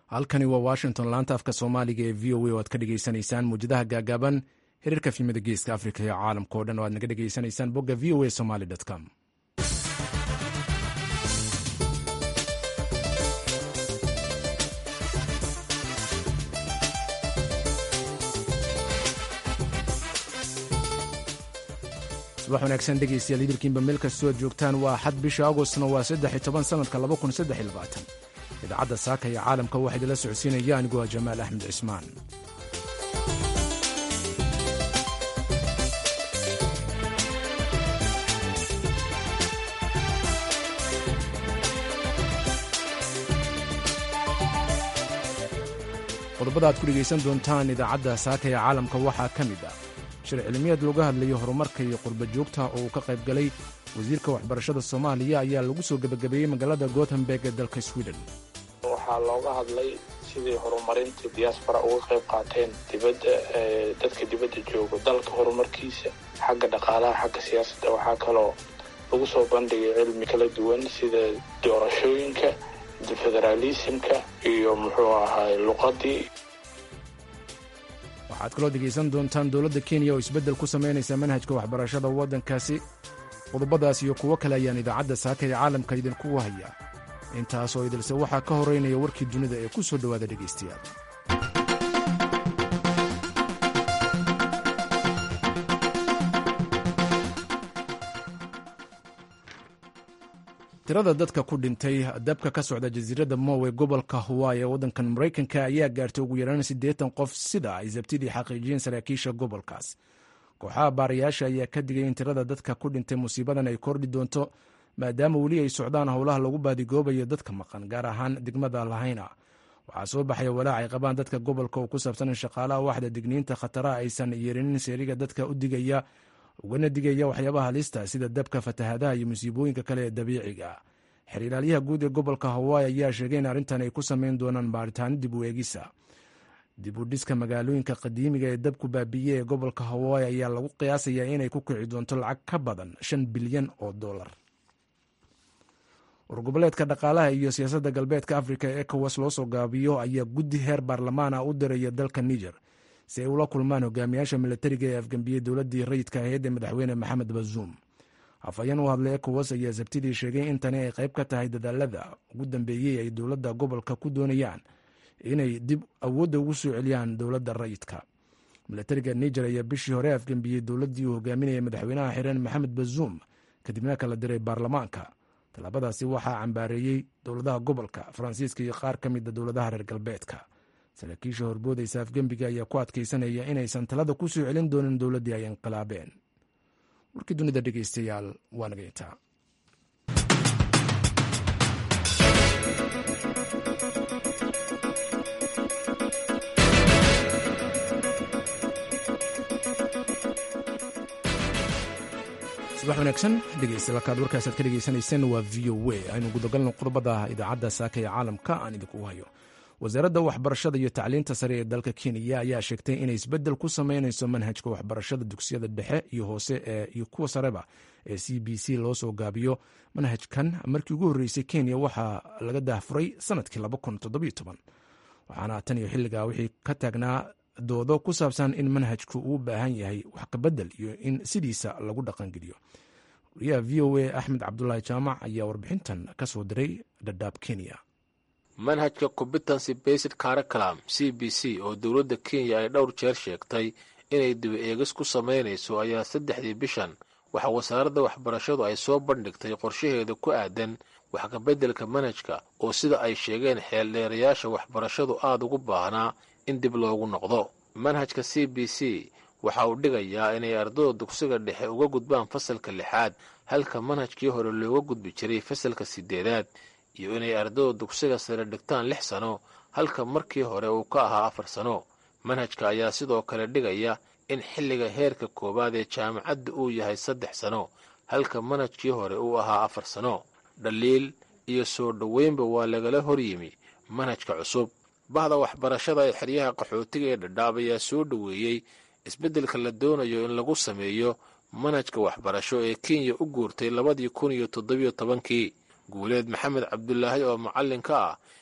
halkani waa washington laanta afka soomaaliga ee v o a oo aad ka dhegaysanaysaan muwjadaha gaagaaban xiriirka fiimada geeska afrika iyo caalamka o dhan oo aad naga dhegaysanaysaan bogga v o a somaly com subax wanaagsan dhegaystayaal idilkiinba meel kastoo aad joogtaan waa xad bisha agostna waa saddex iyo toban sanadka laba kun saddex iyo labaatan idaacadda saaka iyo caalamka waxaa idinla socodsiinaya aniguo jamaal axmed cismaan qodobada aad ku dhegaysan doontaan idaacadda saaka ee caalamka waxaa ka mid ah shir cilmiyeed looga hadlayo horumarka iyo qurba joogta oo uu ka qayb galay wasiirka waxbarashada soomaaliya ayaa lagu soo gebagabeeyey magaalada gothenburg ee dalka sweden waxaa looga hadlay sidii horumarinta diaspora uga qayb qaateen dibadda dadka dibadda jooga dalka horumarkiisa xagga dhaqaalaha xagga siyaasadda waxaa kaloo lagu soo bandhigay cilmi kala duwan sida doorashooyinka federaalismka iyo muxuu ahaay luqadii waxaad kaloo dhegaysan doontaan dowladda kenya oo isbeddel ku samaynaysa manhajka waxbarashada waddankaasi qodobadaas iyo kuwo kale ayaan idaacadda saaka ee caalamka idinku haya intaasoo idilse waxaa ka horeynaya warkii dunida ee ku soo dhowaada dhegaystayaal tirada dadka ku dhintay dabka ka socda jasiiradda mowe gobolka hawaii ee waddankan maraykanka ayaa gaartay ugu yaraan siddeetan qof sida ay sabtidii xaqiijiyeen saraakiisha gobolkaas kooxaha baarayaasha ayaa ka digay in tirada dadka ku dhintay musiibadan ay kordhi doonto maadaama weli ay socdaan howlaha lagu baadigoobayo dadka maqan gaar ahaan degmada lahayna waxaa soo baxaya walaac ay qabaan dadka gobolka oo ku saabsan in shaqaalaha waxda digniinta khataraha aysan yeerinin seeriga dadka u digaya ugana digaya waxyaabaha halista sida dabka fatahadaha iyo musiibooyinka kale ee dabiiciga xer ilaalyaha guud ee gobolka hawaii ayaa sheegay in arrintan ay ku samayn doonaan baaritaano dib u eegisa dib u dhiska magaalooyinka qadiimiga ee dabku baabiiye ee gobolka hawaii ayaa lagu qiyaasayaa inay ku kici doonto lacag ka badan shan bilyan oo dollar wargoboleedka dhaqaalaha iyo siyaasadda galbeedka afrika ee ekowas loo soo gaabiyo ayaa guddi heer baarlamaan ah u diraya dalka niger si ay ula kulmaan hogaamiyaasha milatariga ee afgambiyey dowladdii rayidka ahayd ee madaxweyne maxamed bazuum afhayeen u hadlay ekowas ayaa sabtidii sheegay in tani ay qayb ka tahay dadaalada ugu dambeeyey ay dowladda gobolka ku doonayaan inay dib awoodda ugu soo celiyaan dowladda rayidka milatariga niger ayaa bishii hore afgambiyey dowladdii uu hogaaminaya madaxweynaha xireen maxamed bazuum kadibna kala diray baarlamaanka tallaabadaasi waxaa cambaareeyey dowladaha gobolka faransiiska iyo qaar ka mida dowladaha reer galbeedka saraakiisha horboodaysa afgembiga ayaa ku adkaysanaya inaysan talada ku soo celin doonin dowladdii ay inqilaabeen warkii dunida dhegeystayaal waa naga intaa subax wanaagsan dhegeystayaal warkaas aad ka dhegeysanayseen waa v o a aynu gudagalno qodobada idaacadda saaka ee caalamka aan idinku hayo wasaaradda waxbarashada iyo tacliinta sare ee dalka kenya ayaa sheegtay inay isbeddel ku sameynayso manhajka waxbarashada dugsiyada dhexe iyo hoose iyo kuwa sareba ee c b c loo soo gaabiyo manhajkan markii ugu horreysay kenya waxaa laga daahfuray sanadkii waxaana tan iyo xilligaa wixii ka taagnaa doodo ku saabsan in manhajku uu baahan yahay wax kabedel iyo in sidiisa lagu dhaqangeliyo wariyaha v o a axmed cabdulaahi jaamac ayaa warbixintan ka soo diray dhadhaab kenya manhajka competency based curriculum c b c oo dowladda kenya ay dhowr jeer sheegtay inay dibi eegis ku samaynayso ayaa saddexdii bishan waxaa wasaaradda waxbarashadu ay soo bandhigtay qorshaheeda ku aadan wax kabeddelka manhajka oo sida ay sheegeen xeeldheerayaasha waxbarashadu aada ugu baahnaa in dib loogu noqdo manhajka c b c waxa uu dhigayaa inay ardada dugsiga dhexe uga gudbaan fasalka lixaad halka manhajkii hore looga gudbi jiray fasalka siddeedaad iyo inay ardada dugsiga sare dhigtaan lix sano halka markii hore uu ka ahaa afar sano manhajka ayaa sidoo kale dhigaya in xilliga heerka koowaad ee jaamacadda uu yahay saddex sano halka manhajkii hore uu ahaa afar sano dhaliil iyo soo dhoweynba waa lagala hor yimi manhajka cusub bahda waxbarashada ee xeryaha qaxootiga ee dhadhaab ayaa soo dhoweeyey isbeddelka la doonayo in lagu sameeyo manhajka waxbarasho ee kenya u guurtay labadii kun iyo toddobiyo tobankii guuleed maxamed cabdulaahi oo macallin ka ah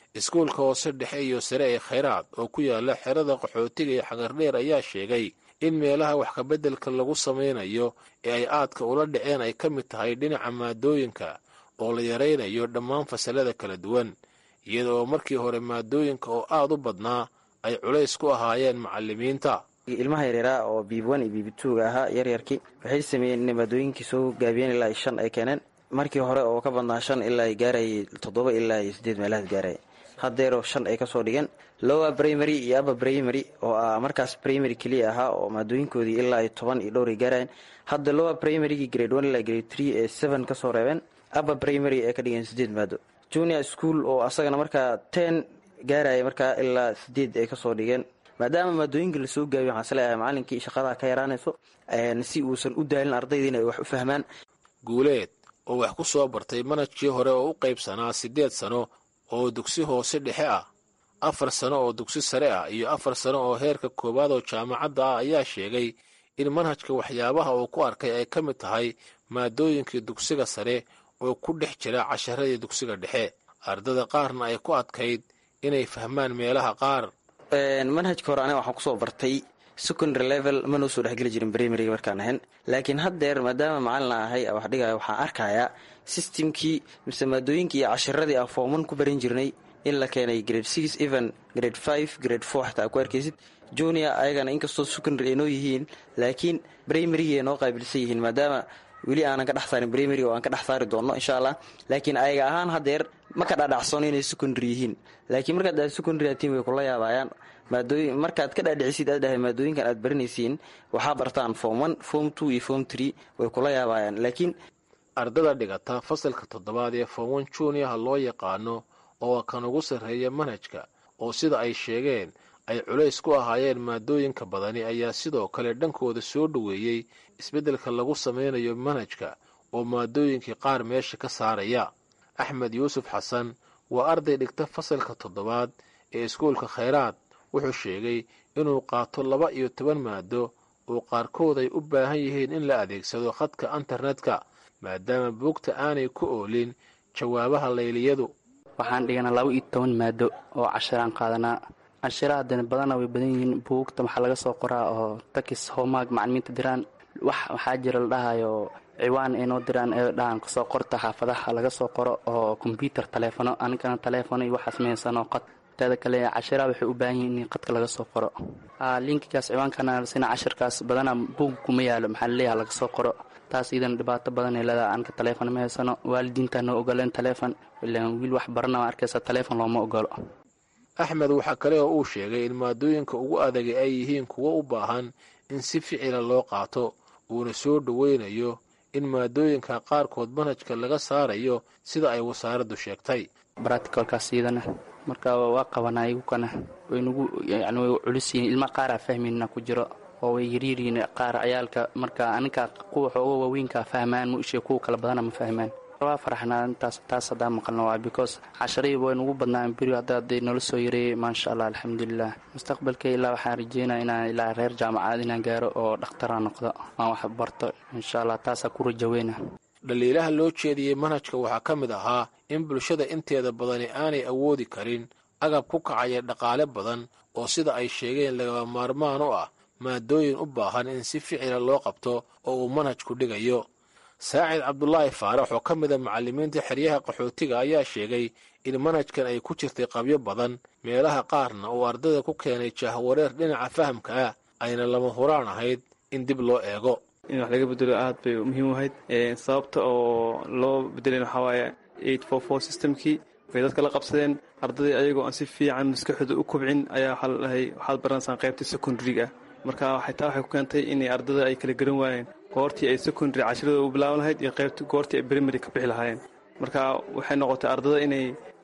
iskuulka hoose dhexe iyo sare ee khayraad oo ku yaala xerada qaxootiga iyo xagardheer ayaa sheegay in meelaha wax kabeddelka lagu samaynayo ee ay aadka ula dhaceen ay ka mid tahay dhinaca maadooyinka oo la yaraynayo dhammaan fasalada kala duwan iyada oo markii hore maadooyinka oo aad u badnaa ay culays ku ahaayeen macallimiinta ilmaha yaryaaraa oo biiban iyo biibituuga ahaa yaryarkii waxay sameeyeen inay maadooyinkii soo gaabiyeen ilaa shan ay keeneen markii hore oo ka badnaa shan ilaa ay gaarayay toddoba ilaa iyo siddeed meelahaas gaaraya haddeeroo shan ay kasoo dhigeen lowa primary iyo aba primary oo ah markaas primary keliya ahaa oo maadooyinkoodii ilaa iyo toban iyo dhowr ay gaarayeen hadda lowa primarygii grade one ilaa grade three ee seven kasoo reebeen aba primary ee ka dhigeen siddeed maado junior school oo asagana markaa ten gaaraya markaa ilaa sideed ay kasoo dhigeen maadaama maadooyinka lasoo gaabiyo waxaan isleeyahay macalinkii shaqadaa ka yaraanayso si uusan u daalin ardaydiina ay wax u fahmaan guuleed oo wax ku soo bartay manajkii hore oo u qaybsanaa siddeed sano oo dugsi hoose dhexe ah afar sano oo dugsi sare ah iyo afar sano oo heerka koowaad oo jaamacadda ah ayaa sheegay in manhajka waxyaabaha uu ku arkay ay ka mid tahay maadooyinkii dugsiga sare oo ku dhex jira casharadii dugsiga dhexe ardada qaarna ay ku adkayd inay fahmaan meelaha qaar manhajka hore aniga waxaan kusoo bartay secondary level ma noo soo dhexgeli jirin primaryga markaan ahayn laakiin haddeer maadaama macalina ahay wax dhigaya waxaan arkayaa systemkii mise maadooyinkii iyo cashiradii aan fooman ku baran jirnay in la keenay grade six even grade five grade four xataa ku arkaysid junior ayagana inkastoo secondary ay noo yihiin laakiin primarygii ay noo qaabilsan yihiin maadaama weli aanan ka dhex saarin primary oo aan ka dhex saari doonno insha allah laakiin ayaga ahaan haddeer ma ka dhaadhacsono inay secondary yihiin laakiin markaad aad secondary atiin way kula yaabayaan maadooyin markaad ka dhaadhicisid aad dhahay maadooyinkan aad baranaysiin waxaa bartaan form one form two iyo form three way kula yaabayaan laakiin ardada dhigata fasalka toddobaad ee form one juniorha loo yaqaano oo kan ugu sarreeya manhajka oo sida ay sheegeen ay culays ku ahaayeen maadooyinka badani ayaa sidoo kale dhankooda soo dhoweeyey isbeddelka lagu samaynayo manhajka oo maadooyinkii qaar meesha ka saaraya axmed yuusuf xasan waa arday dhigta fasalka toddobaad ee iskuulka khayraad wuxuu sheegay inuu qaato laba iyo toban maado oo qaarkood ay u baahan yihiin in la adeegsado khadka internetka maadaama buugta aanay ku oolin jawaabaha layliyadu waxaan dhiganaa laba iyo toban maado oo cashiraan qaadanaa cashiraha dani badana way badan yihiin buugta waxaa laga soo qoraa oo takis homaag macalimiinta diraan wax waxaa jira la dhahayo ciwaan ay noo diraan ee dhahan kasoo qorta xaafadaha laga soo qoro oo kombyutar taleefono anigana taleefono iyo waxaas meysano qad teeda kale cashiraha waxay u baahan yihiin in qadka laga soo qoro linkigaas ciwaankana sina cashirkaas badana buug kuma yaalo maxaa laleeyaha laga soo qoro taas iidana dhibaato badan ay leedaha anka taleefon ma haysano waalidiinta noo ogoleen taleefon ilaan wiil wax barana waa arkaysa taleefon looma ogolo axmed waxaa kale oo uu sheegay in maadooyinka ugu adagay ay yihiin kuwo u baahan in si ficila loo qaato uuna soo dhoweynayo in maadooyinka qaarkood manhajka laga saarayo sida ay wasaaraddu sheegtay braticolkaas iidana marka waa qabanaa igukana waynugu yani way culus yihiin ilma qaaraa fahmayna ku jiro oo way yaryaryihiin qaar ciyaalka marka aninka kuwa xooga waaweynka fahmaan muishe kuwa kala badana ma fahmaan waa faraxnaa intaas taas haddaa maqalna waa because casharadii way nugu badnaan beri hadda hadday nala soo yareeyey maasha allah alxamdulilah mustaqbalkay ilaa waxaan rajeynaya inaan ilaa reer jaamacaad inaan gaaro oo dhakhtara noqdo aan wax barto insha allah taasaa ku rajaweyna dhaliilaha loo jeediyey manhajka waxaa ka mid ahaa in bulshada inteeda badani aanay awoodi karin agab ku kacaya dhaqaale badan oo sida ay sheegeen lagaba maarmaan u ah maadooyin u baahan in si ficila loo qabto oo uu manhajku dhigayo saacid cabdulaahi faarax oo ka mida macallimiinta xeryaha qaxootiga ayaa sheegay in manhajkan ay ku jirtay qabyo badan meelaha qaarna uu ardayda ku keenay jahwareer dhinaca fahamka ah ayna lama huraan ahayd in dib loo eego in wax laga bedelo aad bay muhiim u ahayd sababta oo loo bedelan waxaa waaye eight four four systemkii bay dadka la qabsadeen ardaday ayagoo aan si fiican maskaxooda u kobcin ayaa waxaa la dhahay waxaad baranaysaan qaybta secondary-ga marka waxay taa waxay ku keentay inay ardada ay kala garan waayeen goortii ay secondary cashiradooda u bilaaban lahayd iyo qaybta goortii ay primary ka bixi lahaayeen marka waxay noqotay ardada inay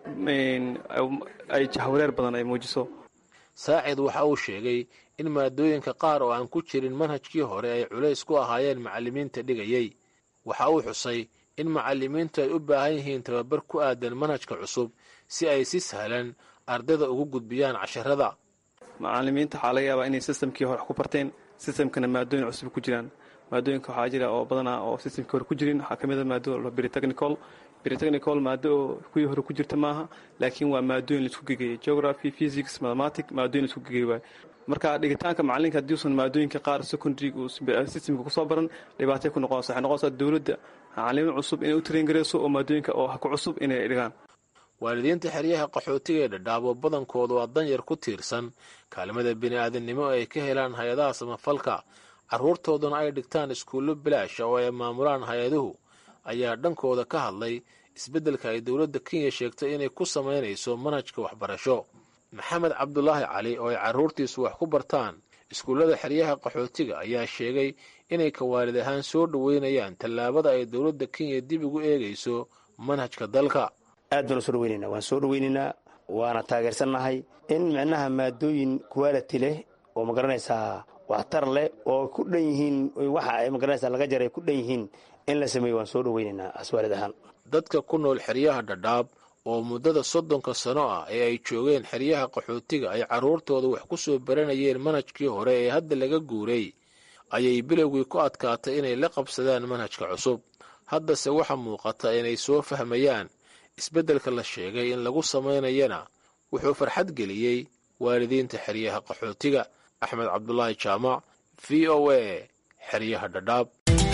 ay jahwareer badan ay muujiso saacid waxa uu sheegay in maadooyinka qaar oo aan ku jirin manhajkii hore ay culays ku ahaayeen macallimiinta dhigayey waxa uu xusay in macallimiintu ay u baahan yihiin tababar ku aadan manhajka cusub si ay si sahlan ardayda ugu gudbiyaan casharada macallimiinta waxaa laga yaabaa inay sistamkii hore wax ku barteen sistamkana maadooyin cusub ku jiraan maadooyinka waxaa jira oo badanaa oo sistamkii hore ku jirin waxaa ka mid a maado lobiri technical britechnical maado oo kuwii hore ku jirta maaha laakiin waa maadooyin laisku gegeeyay geography physics mathematic maadooyin laisku gegeey waay marka dhigitaanka macalinka haddiuusan maadooyinka qaar secondary systemka kusoo baran dhibaatay ku noqonaysa waxay noqonaysaa dowladda macalimo cusub inay u tarengareyso oo maadooyinka oo ku cusub inay dhigaan waalidiinta xeryaha qaxootiga ee dhadhaabo badankooda waa danyar ku tiirsan kaalmada bini'aadamnimo ay ka helaan hay-adaha samafalka carruurtooduna ay dhigtaan iskuullo bilaasha oo ay maamulaan hay-aduhu ayaa dhankooda ka hadlay isbeddelka ay dowladda kenya sheegtay inay ku samaynayso manhajka waxbarasho maxamed cabdulaahi cali oo ay carruurtiisu wax ku bartaan iskuullada xeryaha qaxootiga ayaa sheegay inay ka waalid ahaan soo dhoweynayaan tallaabada ay dowladda kenya dib ugu eegayso manhajka dalka aad baan u soo dhaweynaynaa waan soo dhaweynaynaa waana taageersannahay in micnaha maadooyin quality leh oo magaranaysaa waxtar leh oo ku dhan yihiin waxa ay magaranaysaa laga jaray ku dhan yihiin in la sameeyo waan soo dhaweynaynaa aswaalid ahaan dadka ku nool xeryaha dhadhaab oo muddada soddonka sano ah ee ay joogeen xeryaha qaxootiga ay carruurtooda wax ku soo baranayeen manhajkii hore ee hadda laga guuray ayay bilowgii ku adkaatay inay la qabsadaan manhajka cusub haddase waxa muuqata inay soo fahmayaan isbeddelka la sheegay in lagu samaynayana wuxuu farxad geliyey waalidiinta xeryaha qaxootiga axmed cabdulaahi jaamac v o a xeryaha dhadhaab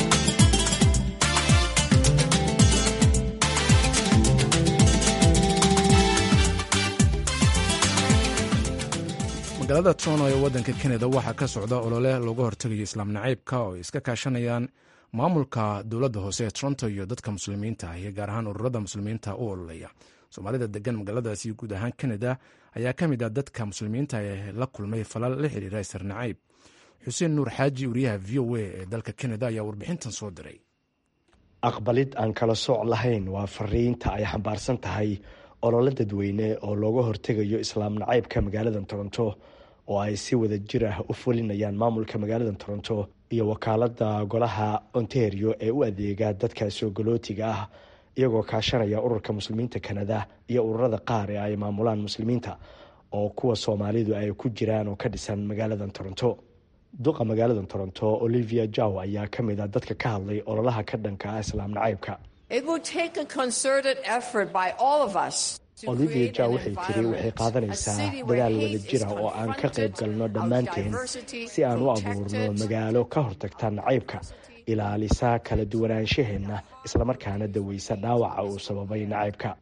magaalada toronto ee waddanka kanada waxaa ka socda olole looga hortegayo islaam nacaybka oo ay iska kaashanayaan maamulka dowladda hoose ee toronto iyo dadka muslimiinta ah iyo gaar ahaan ururada muslimiinta u ololeya soomaalida degan magaaladaasi guud ahaan kanada ayaa ka mid ah dadka muslimiinta ee la kulmay falal la xiriira isar nacayb xuseen nuur xaaji wariyaha v o a ee dalka kanada ayaa warbixintan soo diray aqbalid aan kala sooc lahayn waa fariinta ay xambaarsan tahay olole dadweyne oo looga hortegayo islaam nacaybka magaalada toronto oo ay si wada jir ah u fulinayaan maamulka magaalada toronto iyo wakaalada golaha ontario ee u adeega dadka soogolootiga ah iyagoo kaashanaya ururka muslimiinta kanada iyo ururada qaar ee ay maamulaan muslimiinta oo kuwa soomaalidu ay ku jiraan oo ka dhisan magaalada toronto duqa magaalada toronto olivia jaw ayaa ka mid a dadka ka hadlay ololaha ka dhanka ah islaam nacaybka olivia jaw waxay tiri waxay qaadanaysaa dadaal wada jira oo aan ka qayb galno dhammaanteen si aan u abuurno magaalo ka hortagta nacaybka ilaalisa kala duwanaanshaheenna islamarkaana daweysa dhaawaca uu sababay nacaybka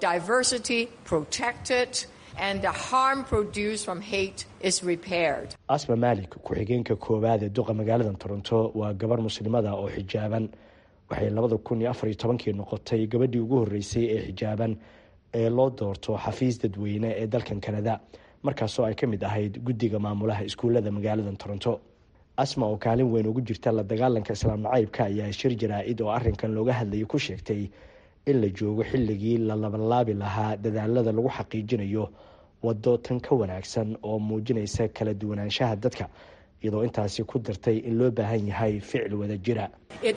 asma malik ku-xigeenka koowaad ee duqa magaalada toronto waa gabar muslimada oo xijaaban waxay labada kun iyo afar iyo tobankii noqotay gabadhii ugu horreysay ee xijaaban ee loo doorto xafiis dadweyne ee dalkan kanada markaasoo ay ka mid ahayd guddiga maamulaha iskuullada magaalada toronto asma oo kaalin weyn ugu jirta la dagaalanka islaam nacaybka ayaa shir jaraa-id oo arrinkan looga hadlayay ku sheegtay in la joogo xilligii la labanlaabi lahaa dadaalada lagu xaqiijinayo waddo tan ka wanaagsan oo muujinaysa kala duwanaanshaha dadka iyadoo intaasi ku dartay in loo baahan yahay ficil wada jira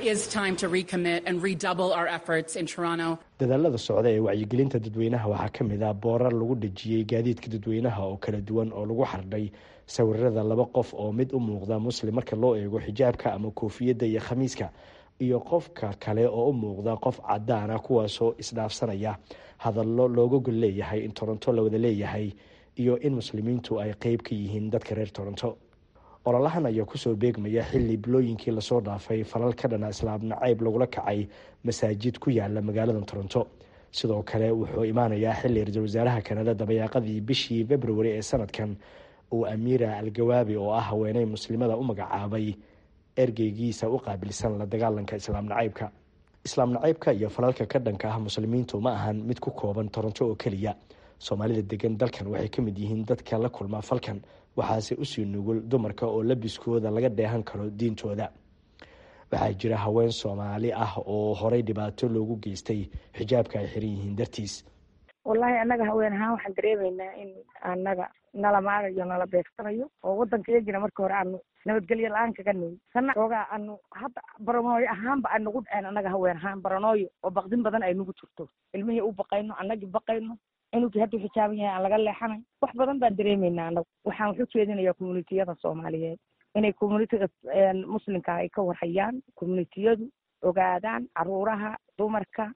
dadaalada socda ee wacyigelinta dadweynaha waxaa ka mid ah boorar lagu dhejiyey gaadiidka dadweynaha oo kala duwan oo lagu xardhay sawirada laba qof oo mid u muuqda muslim marka loo eego xijaabka ama koofiyadda iyo khamiiska iyo qofka kale oo u muuqda qof cadaan ah kuwaasoo isdhaafsanaya hadallo looga gol leeyahay in toronto la wada leeyahay iyo in muslimiintu ay qeyb ka yihiin dadka reer toronto ololahan ayaa kusoo beegmaya xilli bilooyinkii lasoo dhaafay falal ka dhana islaam nacayb lagula kacay masaajid ku yaala magaalada toronto sidoo kale wuxuu imaanayaa xilli ra-iisul wasaaraha kanada dabayaaqadii bishii februari ee sanadkan uu amiira al-gawaabi oo ah haweeney muslimada u magacaabay ergeygiisa u qaabilsan la dagaalanka islaam nacaybka islaam nacaybka iyo falalka ka dhanka ah muslimiintu ma ahan mid ku kooban toronto oo keliya soomaalida degan dalkan waxay ka mid yihiin dadka la kulma falkan waxaase usii nugul dumarka oo labiskooda laga dheehan karo diintooda waxaa jira haween soomaali ah oo horey dhibaato loogu geystay xijaabka ay xiran yihiin dartiis wallaahi annaga haween ahaan waxaan dareemaynaa in annaga nala maagayo nala beegsanayo oo waddankayagina marka hore aanu nabadgelyo la-aan kaga nimi sana xoogaa aanu hadda baranooyo ahaanba ay nagu dhaceen annaga haween ahaan baranooyo oo baqdin badan ay nagu jirto ilmihii u baqayno annagii baqayno inugii hadduu xijaaban yahay aan laga leexanay wax badan baan dareemaynaa annagu waxaan wax u jeedinayaa communitiyada soomaaliyeed inay communitiga muslimka ay ka warhayaan communitiyadu ogaadaan caruuraha dumarka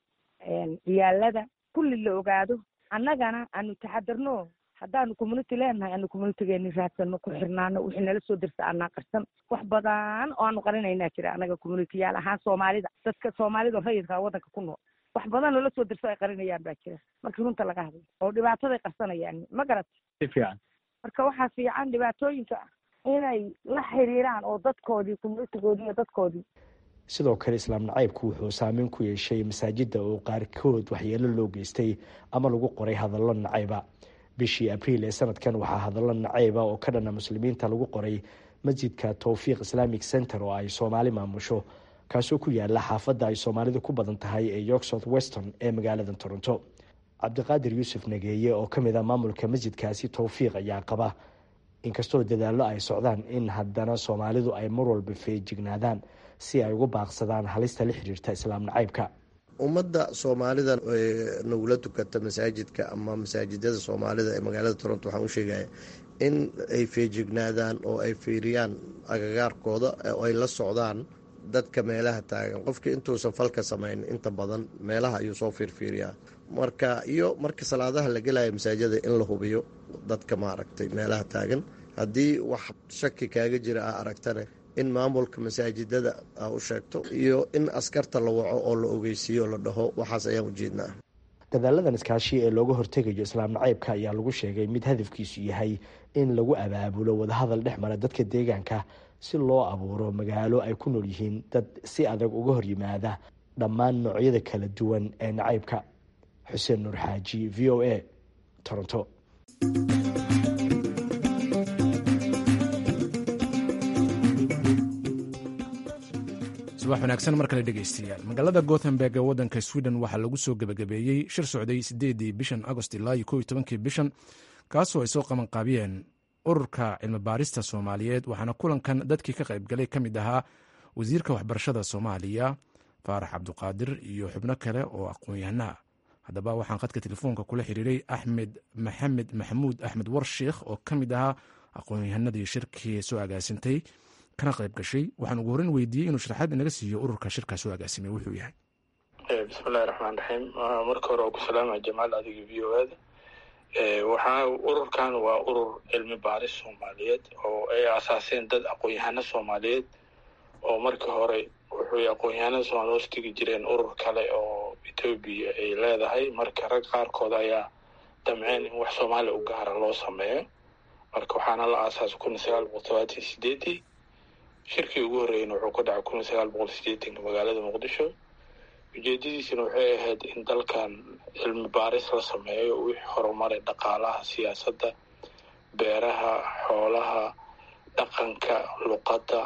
ciyaalada kulli la ogaado annagana aanu taxadarno haddaanu community leenahay aanu communitygeeni raadsano ku xirnaano wixii nala soo dirsa anaa qarsan wax badan oo aanu qarinaynaa jira annaga communityyaal ahaan soomaalida dadka soomaalida rayidka waddanka ku nool wax badan loola soo dirso ay qarinayaan baa jira markii runta laga hadlo oo dhibaataday qarsanayaan ma garat si fiican marka waxaa fiican dhibaatooyinka inay la xiriiraan oo dadkoodii communitygoodii iyo dadkoodii sidoo kale islaam nacaybku wuxuu saameyn ku yeeshay masaajidda oo qaarkood waxyeelo loo geystay ama lagu qoray hadallo nacayba bishii abriil ee sanadkan waxaa hadallo nacayba oo ka dhana muslimiinta lagu qoray masjidka towfiiq islamic center oo ay soomaali maamusho kaasoo ku yaala xaafadda ay soomaalidu ku badan tahay ee york south weston ee magaalada toronto cabdiqaadir yuusuf nageeye oo kamid ah maamulka masjidkaasi towfiiq ayaa qaba inkastoo dadaallo ay socdaan in haddana soomaalidu ay mar walba feejignaadaan si ay uga baaqsadaan halista la xiriirta islaam nacaybka ummadda soomaalida nagula tukata masaajidka ama masaajidada soomaalida ee magaalada toronto waxaan u sheegaya in ay feejignaadaan oo ay fiiriyaan agagaarkooda oo ay la socdaan dadka meelaha taagan qofkii intuusan falka samayn inta badan meelaha ayuu soo fiirfiiriyaa marka iyo marka salaadaha la gelaya masaajida in la hubiyo dadka maaragtay meelaha taagan haddii wax shaki kaaga jira a aragtane in maamulka masaajidada a u sheegto iyo in askarta la waco oo la ogeysiiyo la dhaho waxaas ayaan ujeednaa dadaaladan iskaashi ee looga hortegayo islaam nacaybka ayaa lagu sheegay mid hadafkiisu yahay in lagu abaabulo wadahadal dhex mara dadka deegaanka si loo abuuro magaalo ay ku nool yihiin dad si adag uga hor yimaada dhammaan noocyada kala duwan ee nacaybka xuseen nuur xaaji v o a toronto subax wanaagsan mar kale dhegeystayaal magaalada gothenburg ee waddanka sweden waxaa lagu soo gebagabeeyey shir socday sideedii bishan agost ilaa iyo kow iyo tobankii bishan kaasoo ay soo qabanqaabiyeen ururka cilmibaarista soomaaliyeed waxaana kulankan dadkii ka qaybgalay ka mid ahaa wasiirka waxbarashada soomaaliya faarax cabduqaadir iyo xubno kale oo aqoon-yahanaha haddaba waxaan khadka telefoonka kula xiriiray axmed maxamed maxamuud axmed warsheikh oo ka mid ahaa aqoon-yahanadii shirkii soo agaasintay kana qayb gashay waxaan ugu horreyn weydiiyey inuu sharaxaad inaga siiyo ururka shirkaa soo agaasimay wuxuu yahay bismillahi raxmaan raxiim marka hore oo ku salaamaya jamaal adiga v o ada waxaa ururkan waa urur cilmi baaris soomaaliyeed oo ay asaaseen dad aqoon-yahano soomaaliyeed oo markii hore wuxuu aqoon-yahanada soomaliya hoos tegi jireen urur kale oo etoobiya ay leedahay marka rag qaarkood ayaa damceen in wax soomaaliya u gaara loo sameeyo marka waxaana la aasaasay kun iyo sagaal boqol todobaatan sideedii shirkii ugu horreeyeyna wuxuu ka dhacay kun iyo sagaal boqol sideetanka magaalada muqdisho ujeedadiisina waxay ahayd in dalkan cilmi baaris la sameeyo wixii horumaray dhaqaalaha siyaasadda beeraha xoolaha dhaqanka luqadda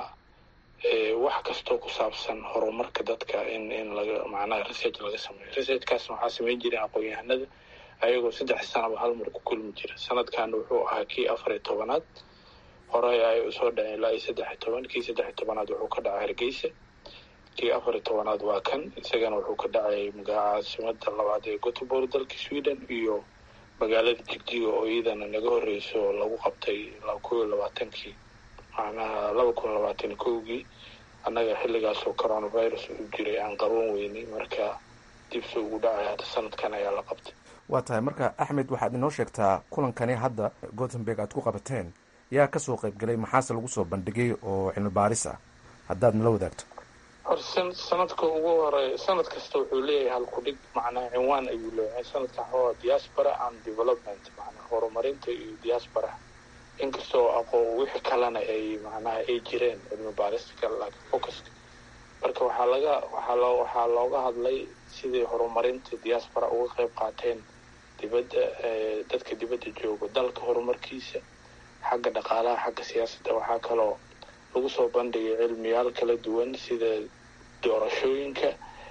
wax kastoo ku saabsan horumarka dadka in in laga macnaha research laga sameeyo researchkaasna waxaa sameyn jireen aqoon-yahanada ayagoo saddex sanaba hal mar ku kulmi jira sanadkan wuxuu ahaa kii afar iyo tobanaad horey ay usoo dhaceen ilaa iyo saddex iyo toban kii saddex iyo tobanaad wuxuu ka dhacay hargeysa kii afar iyo tobanaad waa kan isagana wuxuu ka dhacay caasimada labaad ee gothenburg dalka sweden iyo magaalada jigjiga oo iyadana naga horreyso oo lagu qabtay kow iyo labaatankii macnaha laba kun labaatan iyo kowgii annaga xilligaasoo coronavirus uu jiray aan qaban weynay marka dibse ugu dhacay hadda sanadkan ayaa la qabtay waa tahay marka axmed waxaad inoo sheegtaa kulankani hadda gothenburg aad ku qabateen yaa kasoo qaybgalay maxaase lagu soo bandhigay oo cilmi baaris ah haddaad nala wadaagto hor sanadka ugu hore sanad kasta wuxuu leeyahay halkudhig macnaha cinwaan ayuu leeyahay sanadkan waxaa diaspora and development macnaha horumarinta iyo diaspora inkastoo aqoon wixii kalena ay macnaha ay jireen cilmi baarista kale laakiin focuska marka waxaa laga waxaa loo waxaa looga hadlay sidii horumarinta diaspora uga qayb qaateen dibadda dadka dibadda jooga dalka horumarkiisa xagga dhaqaalaha xagga siyaasadda waxaa kaloo lagu soo bandhigay cilmiyaal kala duwan sida doorashooyinka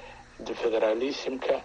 federalismka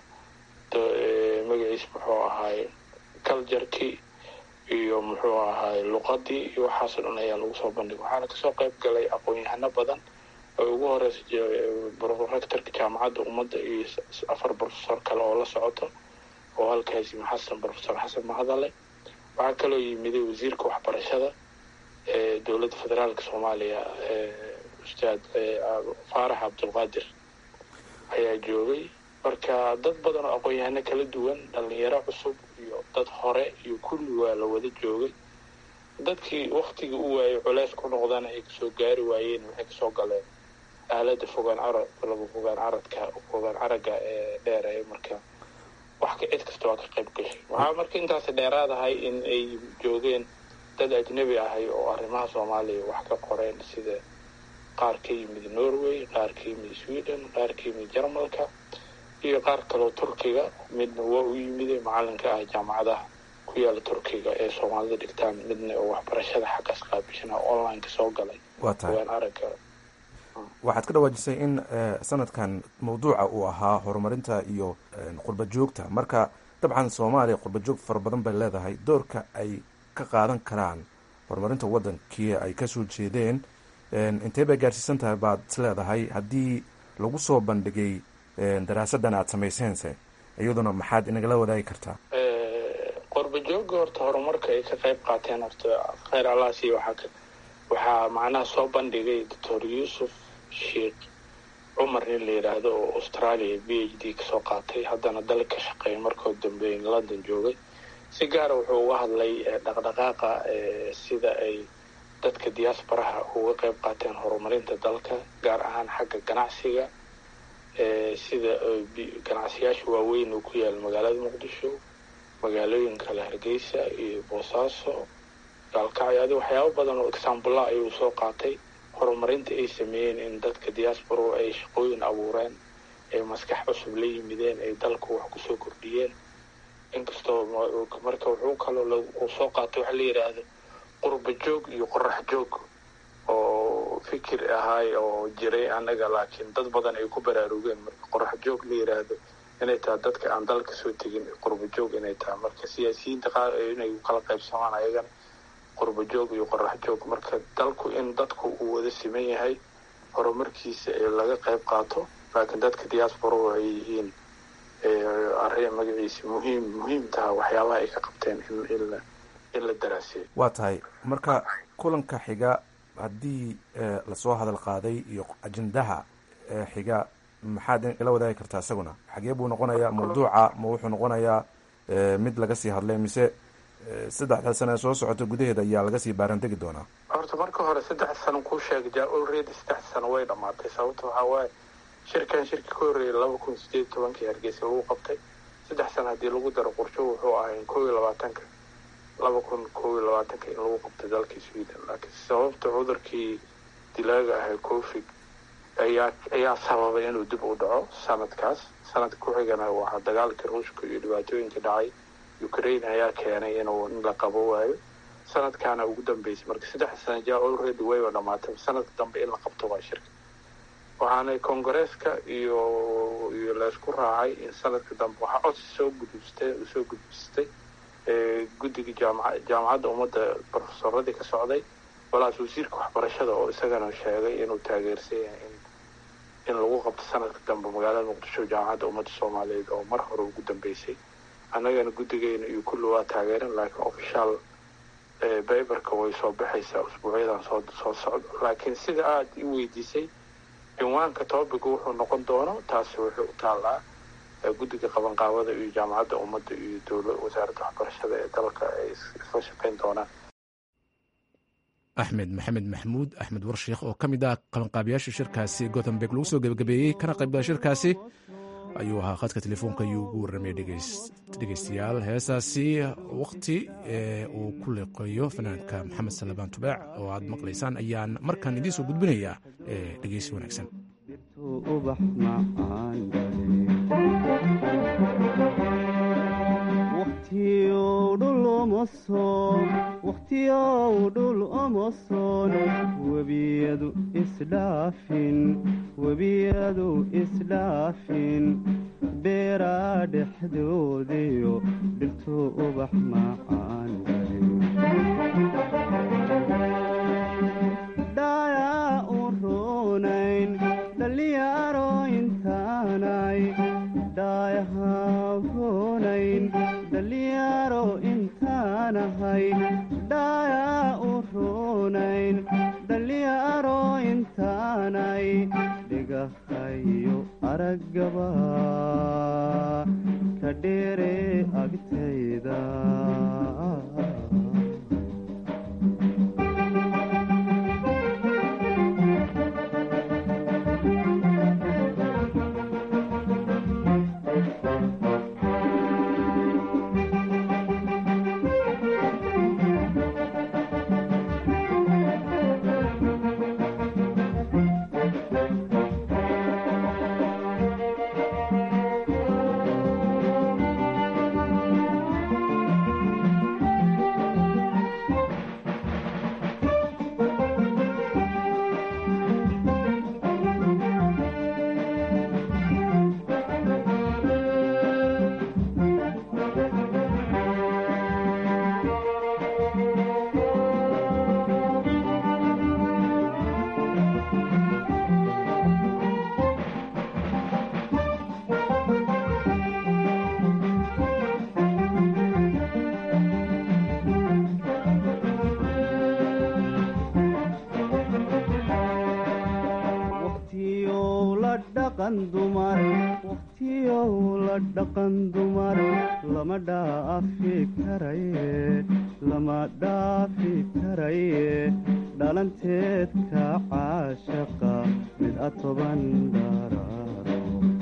magaciis muxuu ahaay culturkii iyo muxuu ahaay luqadii iyo waxaasoo dhan ayaa lagu soo bandhigay waxaana kasoo qayb galay aqoon-yahano badan oo ugu horeysa rectorka jaamacadda ummadda iyo afar professor kale oo la socoto oo halkaasi xasan professor xasan mahadale waxaa kaloo yimiday wasiirka waxbarashada ee dowladda federaalka soomaaliya ustaad faarax cabdulqaadir ayaa joogay marka dad badan oo aqoon-yahano kala duwan dhalinyaro cusub iyo dad hore iyo kulli waa la wada joogay dadkii waktigii u waayay culeys ku noqdana ay kasoo gaari waayeen waxay kasoo galeen aalada fogaan carad laba fogaan caradka fogaan caraga ee dheer marka wax ka cid kasta waa ka qayb gashay waxaa marka intaas dheeraadahay in ay joogeen dad ajnabi ahay oo arrimaha soomaaliya wax ka qoreen sida qaar ka yimid norway qaar ka yimid sweden qaar ka yimid jarmalka iyo qaar kaloo turkiga midna waa u yimide macalinka ah jaamacadaha ku yaala turkiga ee soomaalida dhigtaan midna oo waxbarashada xaggaas qaabishana online ka soo galay waa tahay waan aragga waxaad ka dhawaajisay in sanadkan mawduuca uu ahaa horumarinta iyo qurba joogta marka dabcan soomaaliya qurba joog fara badan bay leedahay doorka ay ka qaadan karaan horumarinta wadankii ay kasoo jeedeen intee bay gaadhsiisan tahay baad is leedahay haddii lagu soo bandhigay daraasadan aada samayseense iyaduna maxaad inagala wadaagi kartaa qurba jooga horta horumarka ay ka qayb qaateen horta kheyr alaasi waxaa ka waxaa macnaha soo bandhigay doctor yuusuf sheikh cumar nin la yidhaahdo oo australia b h d kasoo qaatay haddana dal ka shaqeeya markoo dambe london joogay si gaara wuxuu uga hadlay dhaqdhaqaaqa sida ay dadka diaasbaraha uga qayb qaateen horumarinta dalka gaar ahaan xagga ganacsiga sida ganacsiyaasha waaweyn uu ku yaala magaalada muqdisho magaalooyin kale hargeysa iyo boosaaso gaalkacyo adi waxyaabo badan oo exaambula ayuu soo qaatay horumarinta ay sameeyeen in dadka diaspora ay shaqooyin abuureen ay maskax cusub la yimideen ay dalku wax kusoo kordhiyeen inkastoo marka wuxuu kaloo uu soo qaatay waxa la yidhaahdo qurba joog iyo qorax joog oo fikir ahaay oo jiray annaga laakiin dad badan ay ku baraarugeen marka qorax joog la yidhaahdo inay tahay dadka aan dalka soo tegin qurba joog inay tahay marka siyaasiyiinta qaar inay kala qaybsamaan ayagana qurba joog iyo qorax joog marka dalku in dadku uu wada siman yahay horumarkiisa ee laga qayb qaato laakiin dadka diaspora ay yihiin arrin magaciisa muhiim muhiim taha waxyaabaha ay ka qabteen in in la daraaseeyo waa tahay marka kulanka xiga haddii lasoo hadal qaaday iyo ajendaha xiga maxaad ila wadaagi kartaa isaguna xagee buu noqonayaa mawduuca ma wuxuu noqonayaa mid laga sii hadlay mise saddexda sane soo socota gudaheeda ayaa laga sii baarandegi doonaa horta marka hore saddex sano kuu sheegay ja already saddex sano way dhamaatay sababta waxaa waaye shirkan shirki ka horreeyay laba kun sideed iyo tobankii hargeysa lagu qabtay saddex sano haddii lagu daro qorsho wuxuu ahay kow iyo labaatanka laba kun kow iyo labaatanka in lagu qabtay dalkii sweden laakiin sababta cudurkii dilaaga ahay covid ayaa ayaa sababay inuu dib u dhaco sanadkaas sanadka ku xigana waxaa dagaalkii ruushka iyo dhibaatooyinka dhacay ukraine ayaa keenay inuu in la qabo waayo sanadkaana ugu dambeysay marka saddex sana ja already wayba dhamaatay sanadka dambe in la qabto waa shirka waxaana kongareeska iyo iyo laysku raacay in sanadka dambe waxaa codsi soo gudbistay soo gudbistay guddiga jaamaca jaamacadda ummadda profesoradii ka socday walaas wasiirka waxbarashada oo isagana sheegay inuu taageersan yahay in in lagu qabto sanadka dambe magaalada muqdisho jaamacadda ummadda soomaaliyeed oo mar hore ugu dambeysay annagana guddigeena iyo kulli waa taageeran laakiin official bayberka way soo baxaysaa usbuucyadan soo soo socdo laakiin sida aada i weydiisay cinwaanka topic wuxuu noqon doono taasi wuxuu u taallaa guddiga qabanqaabada iyo jaamacadda ummadda iyo dowla wasaaradda waxbarashada ee dalka ay isla shaqeyn doonaan axmed maxamed maxmuud axmed warsheekh oo ka mid ah qabanqaabiyaasha shirkaasi gothenburg lagu soo gebagabeeyey kana qaybgala shirkaasi ayuu ahaa khadka telefoonka ayuu ugu warramay dhegeystayaal heesaasi wakhti ee uu ku liqeeyo fanaanka maxamed salabaan tubaac oo aad maqlaysaan ayaan markaan idiin soo gudbinayaa dhegeysi wanaagsan wakhtiyow dhul omoson webiyadu isdhaafin webiyadu isdhaafin beeraa dhexdoodiyo dhirtu ubax macaan dhayaa u roonayn dhallinyaro intaanay dhaayaha roonayn dhallinyaro intaanahay dhaayaa u roonayn dhallinyaro intaanay dhigahayo araggaba dhaqan dumar wakhtiyow la dhaqan dumar lama dhaafi karaye lama dhaafi karaye dhalanteedka caashaqa mid a toban dharaaro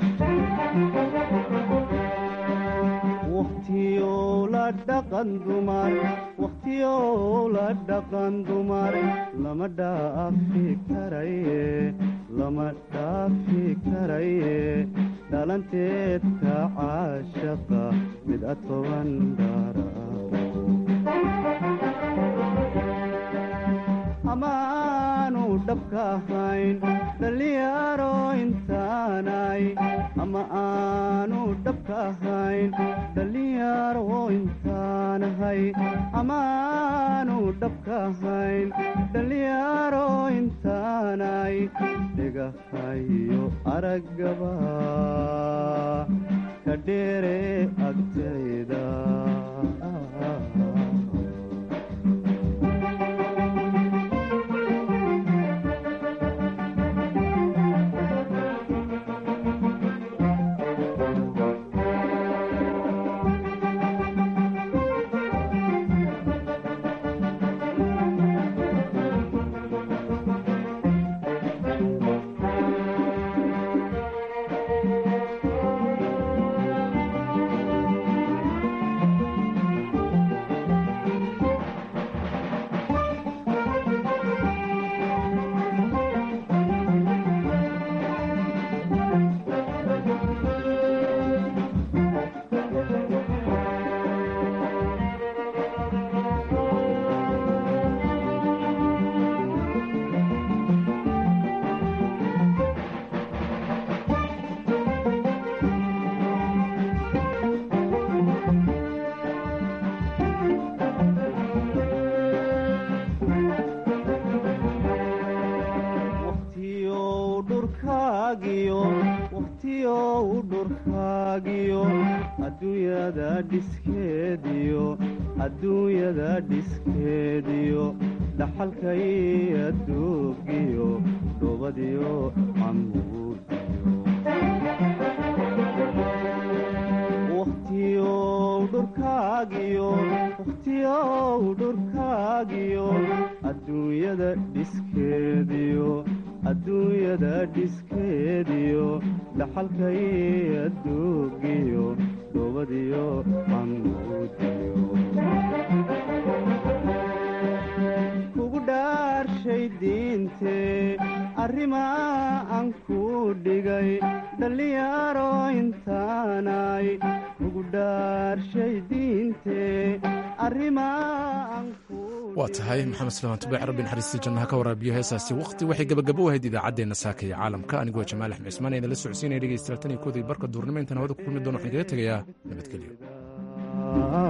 wakhtiyow la dhaqan dumar wakhtiyow la dhaqan dumar lama dhaafi karaye lama dhaafi karaye dhalanteedka caashaqa mid a toban dharaaro amaanu dhabka ahayn dhallinyaro intaanay ama aanu dhabka ahayn dhallinyaro intaanahay amaanu dhabka ahayn dhallinyaro intaanay dhigahayo araggaba ka dheere agtayda wakhtiyow dhurkaagiyo wakhtiyow dhurkaagiyo adduunyada dhiskeediyo adduunyada dhiskeediyo dhaxalkay adduugiyo dhubadiyo camuudiyo wakhtiyow dhurkaagiyo wakhtiyow dhurkaagiyo adduunyada dhiskeediyo adduunyada dhiskeediyo dhaxalkay adduugiyo dhubadiyo camuudiyo kugu dhaarshay diintee arrimaa aan ku dhigay dhallinyaro intaanay kugu dhaarshay diintee arrimaa aan ku waa tahay maxamed suleymaan tubaac rabbi naxariistii jannaha ka waraabiyo heesaasi wakhti waxay gabagabo u ahayd idaacaddeenna saaka iyo caalamka anigoo jamaal axmed cismaan ee idinla socodsiinaya dhegeystayaal tan iyo koodii barka duurnimo intaan hawada ku kulmi doono waxaan kaga tegayaa nabadgelyo